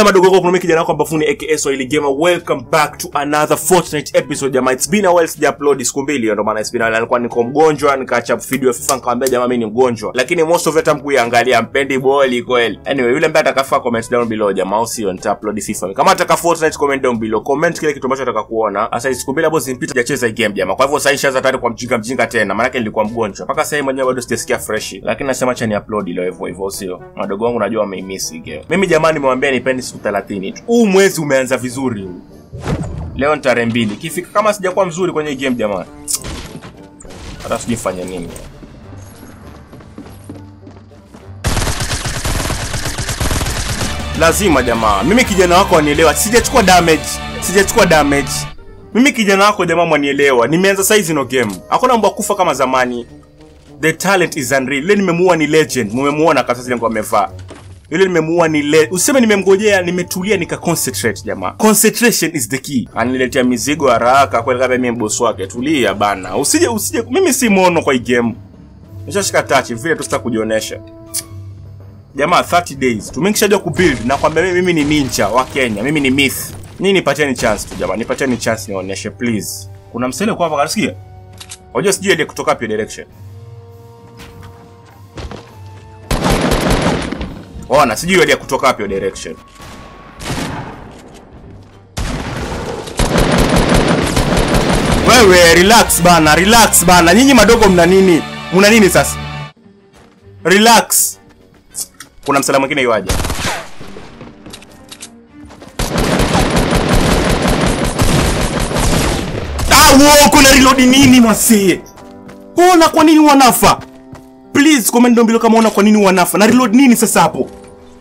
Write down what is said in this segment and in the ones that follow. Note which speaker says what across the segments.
Speaker 1: madogo yako kuna kijana wako ambafuni aka Swahili Gamer welcome back to another Fortnite episode jamaa it's been a while sija upload siku mbili ndio maana it's been a while alikuwa niko mgonjwa nikaacha video ya FIFA nikamwambia jamaa mimi ni mgonjwa lakini most of it hamkuiangalia mpendi boli kweli anyway yule ambaye atakafaa comment down below jamaa au sio nita upload FIFA kama ataka Fortnite comment down below comment kile kitu ambacho ataka kuona sasa siku mbili hapo zimpita sijacheza hii game jamaa kwa hivyo sasa ishaanza tayari kwa mjinga mjinga tena maana nilikuwa mgonjwa mpaka sasa mwenyewe bado sijasikia fresh lakini nasema acha ni upload leo hivyo hivyo sio madogo wangu najua wameimiss hii game mimi jamani nimewambia nipeni siku 30 tu huu mwezi umeanza vizuri huu leo ni tarehe mbili kifika kama sijakuwa mzuri kwenye hii game jamani hata sijui fanya nini lazima jamaa mimi kijana wako wanielewa sijachukua damage sijachukua damage mimi kijana wako jamaa mwanielewa nimeanza saizi no game hakuna mambo ya kufa kama zamani the talent is unreal ile nimemuua ni legend mumemuona kasa zile nguo amevaa yule nimemuua ni le useme nimemgojea nimetulia nika concentrate jamaa concentration is the key aniletea mizigo haraka kweli kama mimi boss wake tulia bana usije usije mimi si mono kwa hii game nishashika touch vile tu sitaki kujionyesha jamaa 30 days tumekishajua kubuild na kwambia mimi, mimi ni ninja wa Kenya mimi ni myth nini nipatieni chance tu jamaa nipatieni chance nionyeshe please kuna msele kwa hapa kanasikia unajua sijui ile kutoka pia direction ona sijui ile kutoka hapo direction wewe relax bana relax bana nyinyi madogo mna nini mna nini sasa relax kuna msala mwingine iwaje ah wo kuna reload nini mwasee ona kwa nini wanafa please comment down below kama una kwa nini wanafa na reload nini sasa hapo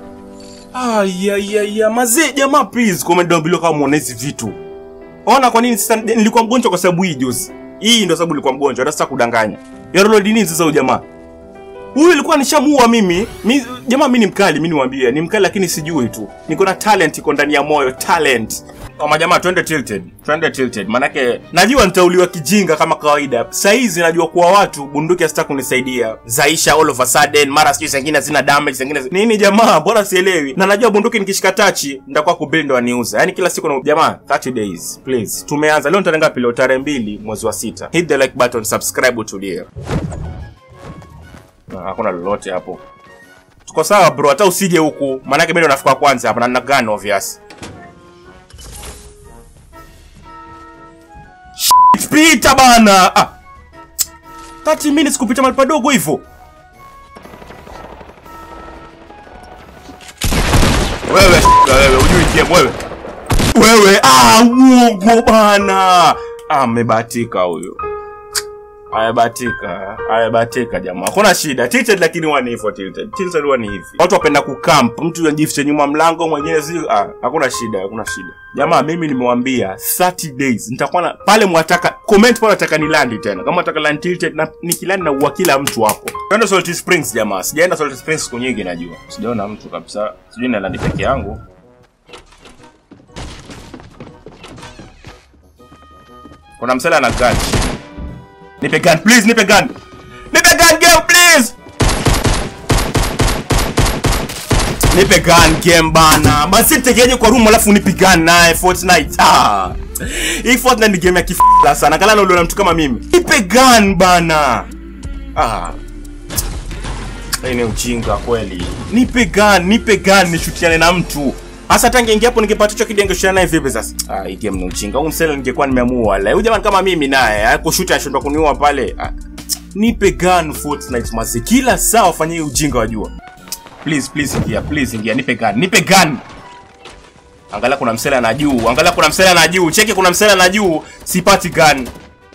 Speaker 1: ayayaya mazee jamaa please comment down below kama muona hizi vitu ona kwa nini sasa nilikuwa mgonjwa kwa sababu hii juzi hii ndio sababu nilikuwa mgonjwa hata sasa kudanganya ya reload nini sasa huyu jamaa huyu ilikuwa nishamuua mimi mi, jamaa mi ni mkali mi niwambie ni mkali lakini sijui tu niko na talent iko ndani ya moyo talent kama jamaa twende tilted twende tilted manake najua nitauliwa kijinga kama kawaida saizi najua kuwa watu bunduki hasita kunisaidia zaisha all of a sudden mara sijui zingine zina damage zingine zi... nini jamaa bora sielewi na najua bunduki nikishika tachi nitakuwa kubuild ndo aniuza yani kila siku na jamaa 30 days please tumeanza leo tarehe ngapi leo tarehe mbili mwezi wa sita hit the like button subscribe utulie Na hakuna lolote hapo tuko sawa bro hata usije huku maanake mi ndo nafika kwanza hapa na nina gun obvious Shit, pita bana ah. 30 minutes kupita mahali padogo hivyo wewe wewe ujui game wewe wewe ah uongo bana amebatika huyo ayabatika ayabatika jamaa hakuna shida tilted lakini huwa ni hivyo tilted tilted huwa ni hivi watu wapenda kukamp mtu anajificha nyuma mlango mwingine si ah, hakuna shida hakuna shida jamaa mimi nimewambia 30 days nitakuwa na pale mwataka comment pale nataka nilandi tena kama nataka land tilted na nikilandi na uwa kila mtu hapo twende Salty Springs jamaa sijaenda Salty Springs siku nyingi najua sijaona mtu kabisa sijui na landi peke yangu kuna msela na gun Nipe gun, please, nipe gun. Nipe gun game, please. Nipe gun game bana. Basi tekeje kwa room alafu nipe gun naye Fortnite. Ah. Hii Fortnite ni game ya kifala sana. Kala uliona mtu kama mimi. Nipe gun bana. Ah. Hii ni ujinga kweli. Nipe gun, nipe gun nishutiane na mtu. Hasa tangi ingia hapo ningepata hicho kidenge shana naye vipi sasa? Ah, hii game ni ujinga. Huyu msela ningekuwa nimeamua. La, huyu jamani kama mimi naye, hakushuti ashindwa kuniua pale. Ah, nipe gun Fortnite masi. Kila saa wafanye hii ujinga wajua. Please, please ingia, please ingia. Nipe gun, nipe gun. Angalia kuna msela na juu. Angalia kuna msela na juu. Cheki kuna msela na juu. Sipati gun.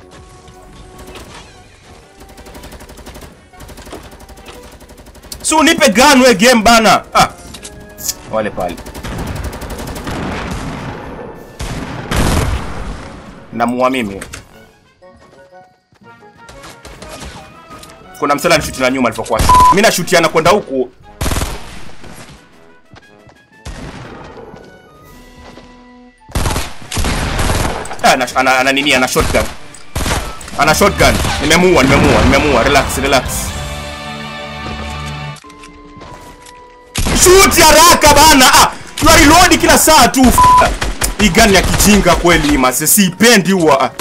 Speaker 1: So nipe gun we game bana. Ah. Wale pale. namuua mimi kuna msela nishuti na nyuma alivyokuwa mi nashutiana kwenda huku Ah, ana, ana, ana nini ana shotgun ana shotgun nimemuua nimemuua nimemuua relax relax shoot haraka bana ah Tuna reload kila saa tu. Hii gani ya kijinga kweli mase, siipendi huwa.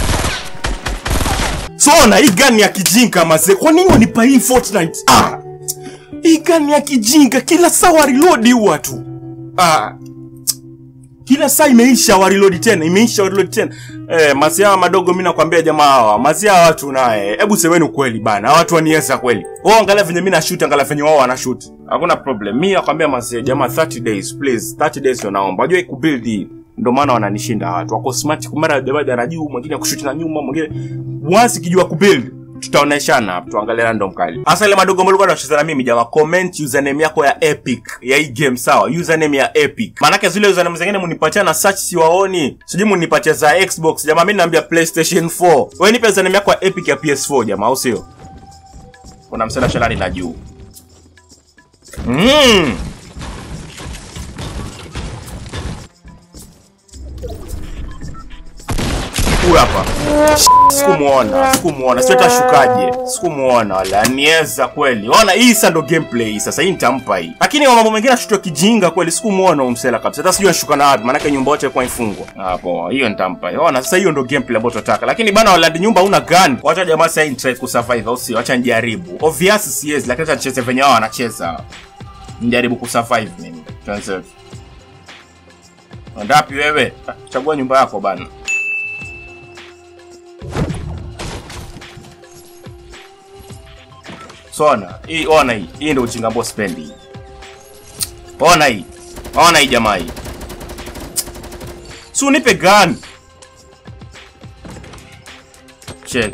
Speaker 1: Sona, hii gani ya kijinga mase. Kwa nini wanipa hii Fortnite? Ah. Hii gani ya kijinga kila saa wa reload huwa tu. Ah. Kila saa imeisha wa reload tena, imeisha wa reload tena. Eh, masi hawa madogo mimi nakwambia jamaa hawa, masi hawa watu naye. Hebu semeni ukweli bana, hawa watu waniesa kweli. Wao angalia venye mimi na shoot, angalia venye wao wana shoot. Hakuna problem. Mimi nakwambia masi jamaa 30 days please, 30 days ndio naomba. Unajua kubuild hii ndio maana wananishinda watu. Wako smart kumara jamaa na juu, mwingine kushuti na nyuma, mwingine once kijua kubuild tutaoneshana hapo tuangalie random kali hasa ile madogo mbona unacheza na mimi jamaa comment username yako ya epic ya hii game sawa username ya epic maanake zile username zingine munipatia na search siwaoni sijui munipatia za xbox jamaa mimi naambia playstation 4 wewe nipe username yako ya epic ya ps4 jamaa au sio kuna msela shalani na juu mm. huyu hapa sikumuona sikumuona sio tashukaje sikumuona wala nieza kweli ona hii sasa ndo gameplay hii sasa hii nitampa hii lakini wa mambo mengine ashutwa kijinga kweli sikumuona umsela kabisa hata sijui anshuka na wapi maanake nyumba yote ilikuwa ifungwa hapo hiyo nitampa ona sasa hiyo ndo gameplay ambayo tunataka lakini bana walandi nyumba una gun wacha jamaa sasa hii try kusurvive au sio acha nijaribu obvious siwezi lakini acha nicheze venye wao wanacheza nijaribu kusurvive mimi tuanze ndapi wewe Ah, chagua nyumba yako bana sona hii ona hii hii ndio ujinga ambao sipendi hii. ona hii ona hii jamaa hii si unipe gun check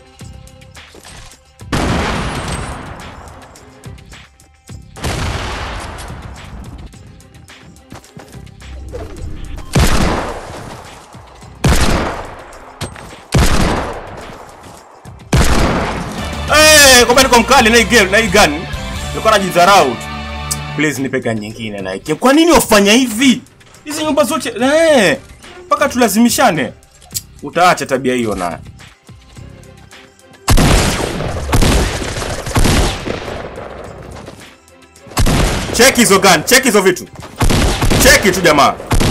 Speaker 1: Eh, kumbe niko mkali na hii game na hii gun. Nilikuwa najidharau. tu. Please nipe gun nyingine na hii. Kwa nini wafanya hivi? Hizi nyumba zote eh mpaka tulazimishane. Utaacha tabia hiyo na. Check hizo gun, check hizo vitu. Check tu jamaa.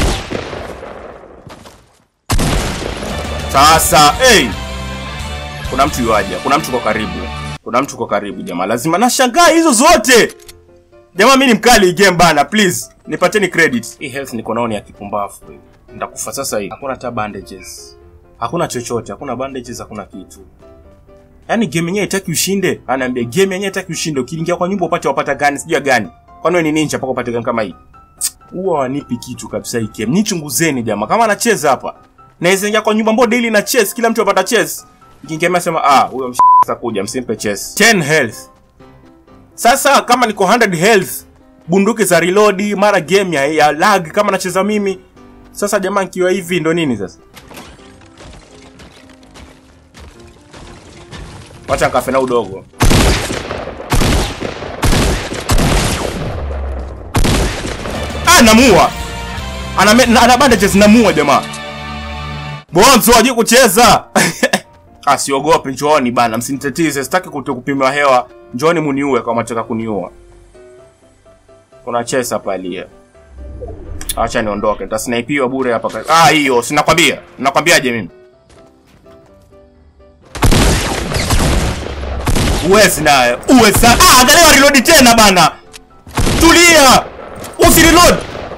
Speaker 1: Sasa, hey, kuna mtu yuaja, kuna mtu kwa karibu, kuna mtu kwa karibu jamaa, lazima nashangaa hizo zote jamaa. Mimi ni mkali hii game bana, please nipateni credit. Hii health niko naoni ya kipumbavu hivi, nitakufa sasa hivi. Hakuna hata bandages, hakuna chochote, hakuna bandages, hakuna kitu. Yaani game yenyewe haitaki ushinde, anaambia game yenyewe haitaki ushinde. Ukiingia kwa nyumba upate wapata gani, sijui ya gani. Kwani wewe ni ninja mpaka upate gani kama hii? Huwa wanipi kitu kabisa hii game. Nichunguzeni jamaa, kama anacheza hapa naweza ingia kwa nyumba mbao daily na chess, kila mtu apata chess Kingemea sema ah, huyo mshasa kuja msimpe chess. 10 health. Sasa kama niko 100 health, bunduki za reload, mara game ya, ya lag kama nacheza mimi. Sasa jamaa nikiwa hivi ndo nini sasa? Wacha nikafe na udogo. Ah, namua. Ana me- na- ana bandages namua jamaa. Bonzo hajui kucheza. Ah, siogopi, njooni bana, msinitatize, sitaki kuto kupimiwa hewa. Njooni muniue kama mnataka kuniua. Kuna chesa pale. Acha niondoke, nitasnipiwa bure hapa. ka- Ah, hiyo sinakwambia. Nakwambiaje mimi? Uwezi naye. Uwezi. Ah, angalia reload tena bana. Tulia. Usi reload.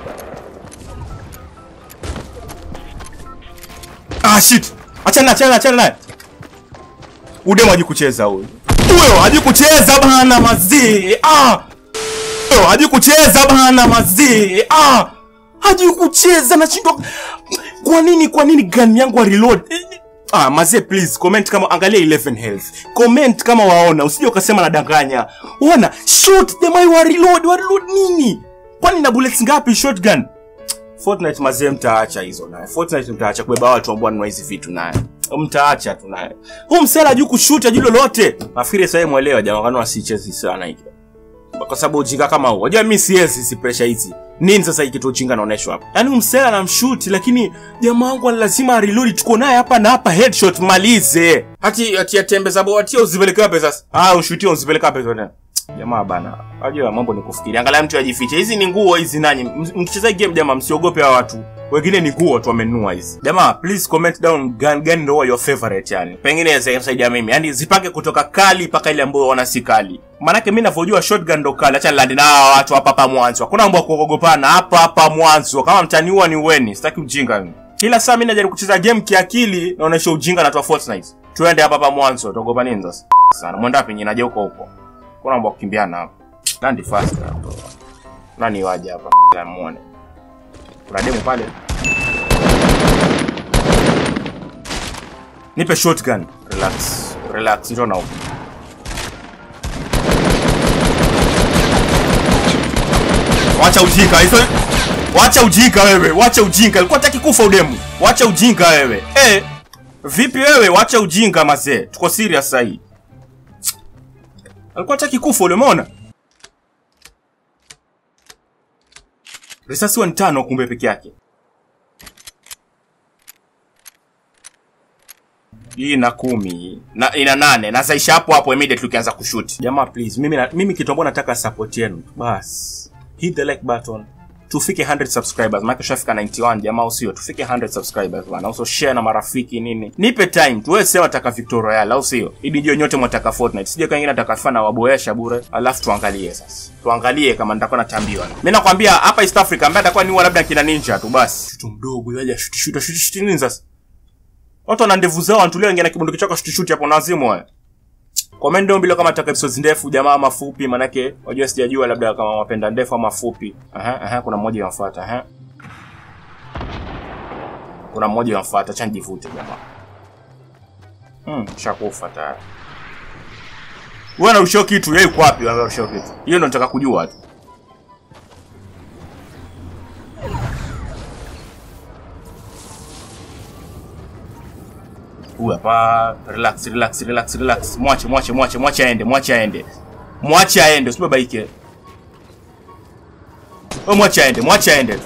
Speaker 1: Ah, shit. Achana achana achana naye. Udemo hajui kucheza huyo. Huyo hajui kucheza bana mazee. Ah. Huyo hajui kucheza bana mazee. Ah. Hajui kucheza nashindwa. Kwa nini kwa nini gun yangu wa reload? Ah, mazee please comment kama angalia 11 health. Comment kama waona, usije ukasema nadanganya. Ona, shoot them I wa reload, wa reload nini? Kwani na bullets ngapi shotgun? Fortnite mazee mtaacha hizo naye. Fortnite mtaacha kubeba watu ambao wanunua hizi vitu naye. Mtaacha tu naye. Huu msela hajui kushuti, hajui lolote. Nafikiri sasa mwelewa jamaa kanua asichezi sana hiki. Kwa sababu ujinga kama huo. Unajua mimi siwezi si pressure hizi. Nini sasa hiki kitu ujinga naoneshwa hapa? Yaani huyu msela anamshuti lakini jamaa wangu lazima reload tuko naye hapa na hapa headshot malize. Hati hati atembeza boti uzipeleke wapi sasa? Ah, ushutie uzipeleke wapi tena? jamaa bana unajua mambo ni kufikiria angalia mtu ajifiche hizi ni nguo hizi nanyi M- mkicheza hii game jamaa msiogope hawa watu wengine ni nguo tu wamenunua hizi jamaa please comment down gun gani ndio your favorite yani pengine zaisaidia mimi yani zipange kutoka kali mpaka ile ambayo wana si kali manake mi navyojua shotgun ndo kali acha landi na hawa watu hapa hapa mwanzo hakuna mambo ya kuogopana hapa hapa mwanzo kama mtaniua ni uweni sitaki ujinga mimi kila saa mi najaribu kucheza game kiakili naonyesha ujinga natoa Fortnite tuende hapa hapa mwanzo tuogopa nini sasa sana mwenda wapi nyinaje huko huko kuna mambo ya kukimbiana hapa landi fast hapo nani waje hapa na muone kuna demo pale nipe shotgun relax relax njoo na huko wacha ujinga hizo wacha ujinga wewe wacha ujinga alikuwa hataki kufa udemu wacha ujinga wewe eh vipi wewe wacha ujinga mazee tuko serious sasa hii alikuwa hataki kufa ule umeona risasi wa ni tano kumbe peke yake hii ina kumi na ina nane na zaisha hapo hapo immediately ukianza kushoot jamaa please mimi na, mimi kitu ambacho nataka support yenu bas hit the like button tufike 100 subscribers maana tushafika 91 jamaa usio tufike 100 subscribers bana also share na marafiki nini nipe time tuwe sema nataka Victor Royale au sio ili ndio nyote mwataka Fortnite sije kangine nataka fana waboesha bure alafu tuangalie sasa tuangalie kama nitakuwa natambiwa mimi nakwambia hapa East Africa ambaye atakuwa niwa labda kina ninja tu basi mtu mdogo yaje shuti shuti shuti shuti nini sasa watu wana ndevu zao wanatulia wengine na kibunduki chako shuti shuti hapo nazimu wewe comment down below kama nataka episodes ndefu jamaa mafupi manake wajua sijajua labda kama wapenda ndefu ama fupi aha aha kuna mmoja yamfuata aha kuna mmoja yamfuata acha nijivute jamaa hmm shakufa tayari wewe anarushia kitu yeye yuko wapi wewe anarushia kitu hiyo ndo nataka kujua tu huyu hapa relax relax relax relax mwache mwache mwache mwache aende mwache aende mwache aende usibabaike wewe mwache aende mwache aende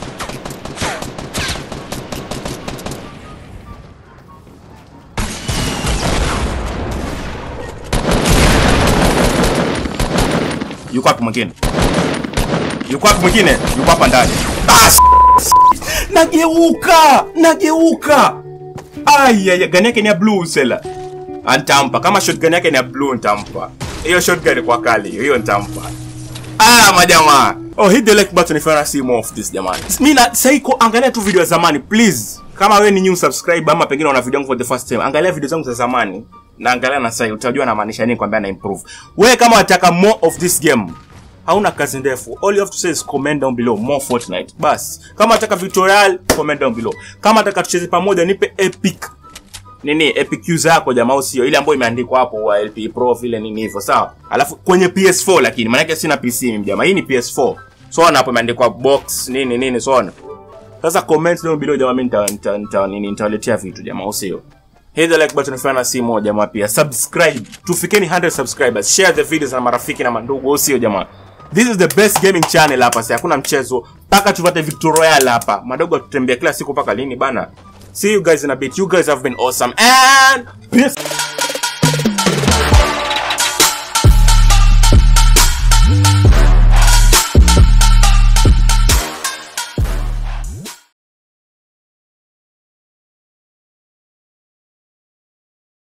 Speaker 1: yuko wapi mwingine yuko wapi mwingine yuko hapa ndani ah, s- s- nageuka nageuka Aya, gani yake ni ya blue sela. Antampa. Kama shotgun yake ni ya blue ntampa. Hiyo shotgun kwa kali, hiyo ntampa. Ah, majamaa. Oh, hit the like button if you wanna see more of this jamani. Mimi na saiko angalia tu video ya zamani please. Kama wewe ni new subscriber ama pengine una video yangu for the first time, angalia video zangu za zamani na angalia na sasa utajua namaanisha nini kwambia na improve. Wewe kama unataka more of this game, hauna kazi ndefu all you have to say is comment down below more fortnite bas kama nataka tutorial comment down below kama nataka tucheze pamoja nipe epic nini epic user yako jamaa au sio ile ambayo imeandikwa hapo wa lp pro vile nini hivyo sawa alafu kwenye ps4 lakini maanake sina pc mimi jamaa hii ni ps4 so na hapo imeandikwa box nini nini so on sasa comment down below jamaa mimi nita nita nita nini nitawaletea vitu jamaa au sio hit the like button if you wanna see more jamaa pia subscribe tufikeni 100 subscribers share the videos na marafiki na mandugu au sio jamaa this is the best gaming channel hapa sasa hakuna mchezo mpaka tupate victor royal hapa madogo tutembea kila siku mpaka lini bana see you guys in a bit you guys have been awesome and peace